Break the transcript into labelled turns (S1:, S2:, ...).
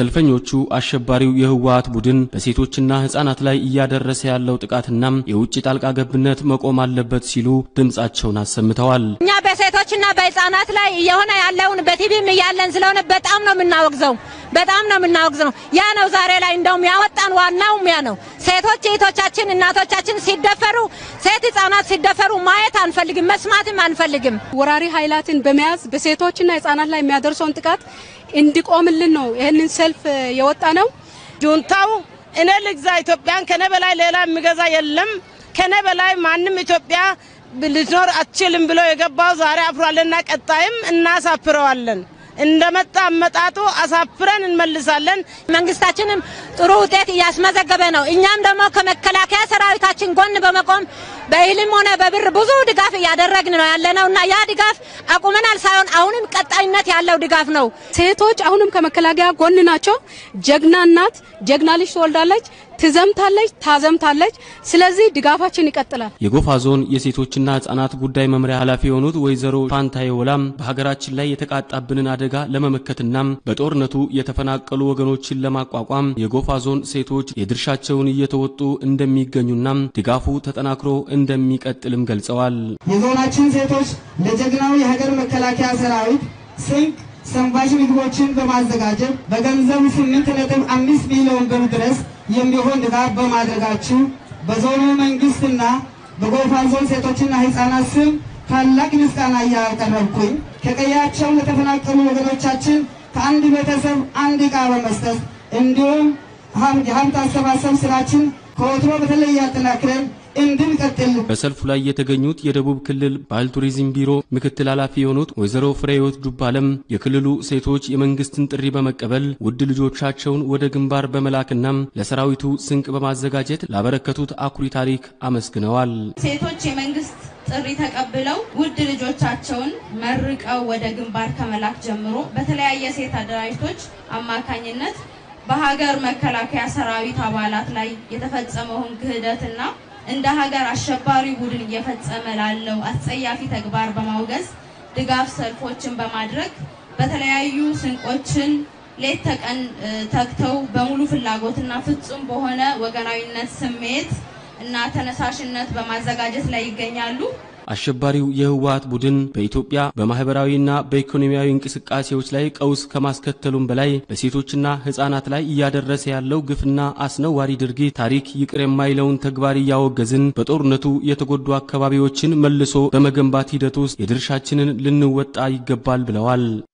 S1: ሰልፈኞቹ አሸባሪው የህወሓት ቡድን በሴቶችና ህጻናት ላይ እያደረሰ ያለው ጥቃትና የውጭ ጣልቃ ገብነት መቆም አለበት ሲሉ ድምጻቸውን አሰምተዋል።
S2: እኛ በሴቶችና በህጻናት ላይ እየሆነ ያለውን በቲቪም እያለን ስለሆነ በጣም ነው የምናወግዘው፣ በጣም ነው የምናወግዘው። ያ ነው ዛሬ ላይ እንደውም ያወጣን ዋናውም ያ ነው። ሴቶች እህቶቻችን፣ እናቶቻችን ሲደፈሩ፣ ሴት ህጻናት ሲደፈሩ ማየት አንፈልግም፣ መስማትም አንፈልግም።
S3: ወራሪ ኃይላትን በመያዝ በሴቶችና ህጻናት ላይ የሚያደርሰውን ጥቃት እንዲቆምልን ነው ይህንን ሰልፍ የወጣ ነው።
S4: ጁንታው እኔ ልግዛ ኢትዮጵያን ከኔ በላይ ሌላ የሚገዛ የለም፣ ከኔ በላይ ማንም ኢትዮጵያ ልትኖር አትችልም ብሎ የገባው ዛሬ አፍሯልና ቀጣይም እናሳፍረዋለን። እንደመጣ አመጣጡ አሳፍረን እንመልሳለን።
S2: መንግስታችንም ጥሩ ውጤት እያስመዘገበ ነው። እኛም ደግሞ ከመከላከያ ሰራዊታችን ጎን በመቆም በእህልም ሆነ በብር ብዙ ድጋፍ እያደረግን ነው ያለነው እና ያ ድጋፍ አቁመናል ሳይሆን አሁንም ቀጣይነት ያለው ድጋፍ ነው።
S3: ሴቶች አሁንም ከመከላከያ ጎን ናቸው። ጀግና እናት ጀግና ልጅ ትወልዳለች፣ ትዘምታለች፣ ታዘምታለች። ስለዚህ ድጋፋችን ይቀጥላል።
S1: የጎፋ ዞን የሴቶችና ህጻናት ጉዳይ መምሪያ ኃላፊ የሆኑት ወይዘሮ ፋንታዬ ወላም በሀገራችን ላይ የተቃጣብንን አደጋ ለመመከትና በጦርነቱ የተፈናቀሉ ወገኖችን ለማቋቋም የጎፋ ዞን ሴቶች የድርሻቸውን እየተወጡ እንደሚገኙና ድጋፉ ተጠናክሮ እንደሚቀጥልም ገልጸዋል።
S5: የዞናችን ሴቶች ለጀግናው የሀገር መከላከያ ሰራዊት ስንቅ ሰንባሽ ምግቦችን በማዘጋጀት በገንዘብ ስምንት ነጥብ አምስት ሚሊዮን ብር ድረስ የሚሆን ድጋፍ በማድረጋችሁ በዞኑ መንግስትና በጎፋ ዞን ሴቶችና ህፃናት ስም ታላቅ ምስጋና እያቀረብኩኝ ከቀያቸው ለተፈናቀሉ ወገኖቻችን ከአንድ ቤተሰብ አንድ ዕቃ በመስጠት እንዲሁም የሀብት አሰባሰብ ስራችን ከወትሮ በተለየ አጠናክረን እንድንቀጥል
S1: በሰልፉ ላይ የተገኙት የደቡብ ክልል ባህል ቱሪዝም ቢሮ ምክትል ኃላፊ የሆኑት ወይዘሮ ፍሬህይወት ዱባለም የክልሉ ሴቶች የመንግስትን ጥሪ በመቀበል ውድ ልጆቻቸውን ወደ ግንባር በመላክና ለሰራዊቱ ስንቅ በማዘጋጀት ላበረከቱት አኩሪ ታሪክ አመስግነዋል።
S6: ሴቶች የመንግስት ጥሪ ተቀብለው ውድ ልጆቻቸውን መርቀው ወደ ግንባር ከመላክ ጀምሮ በተለያየ ሴት አደራጅቶች አማካኝነት በሀገር መከላከያ ሰራዊት አባላት ላይ የተፈጸመውን ክህደትና እንደ ሀገር አሸባሪ ቡድን እየፈጸመ ላለው አስጸያፊ ተግባር በማውገዝ ድጋፍ ሰልፎችን በማድረግ በተለያዩ ስንቆችን ሌት ተቀን ተግተው በሙሉ ፍላጎትና ፍጹም በሆነ ወገናዊነት ስሜት እና ተነሳሽነት በማዘጋጀት ላይ ይገኛሉ።
S1: አሸባሪው የህወሓት ቡድን በኢትዮጵያ በማህበራዊና በኢኮኖሚያዊ እንቅስቃሴዎች ላይ ቀውስ ከማስከተሉም በላይ በሴቶችና ህጻናት ላይ እያደረሰ ያለው ግፍና አስነዋሪ ድርጊት ታሪክ ይቅር የማይለውን ተግባር እያወገዝን በጦርነቱ የተጎዱ አካባቢዎችን መልሶ በመገንባት ሂደት ውስጥ የድርሻችንን ልንወጣ ይገባል ብለዋል።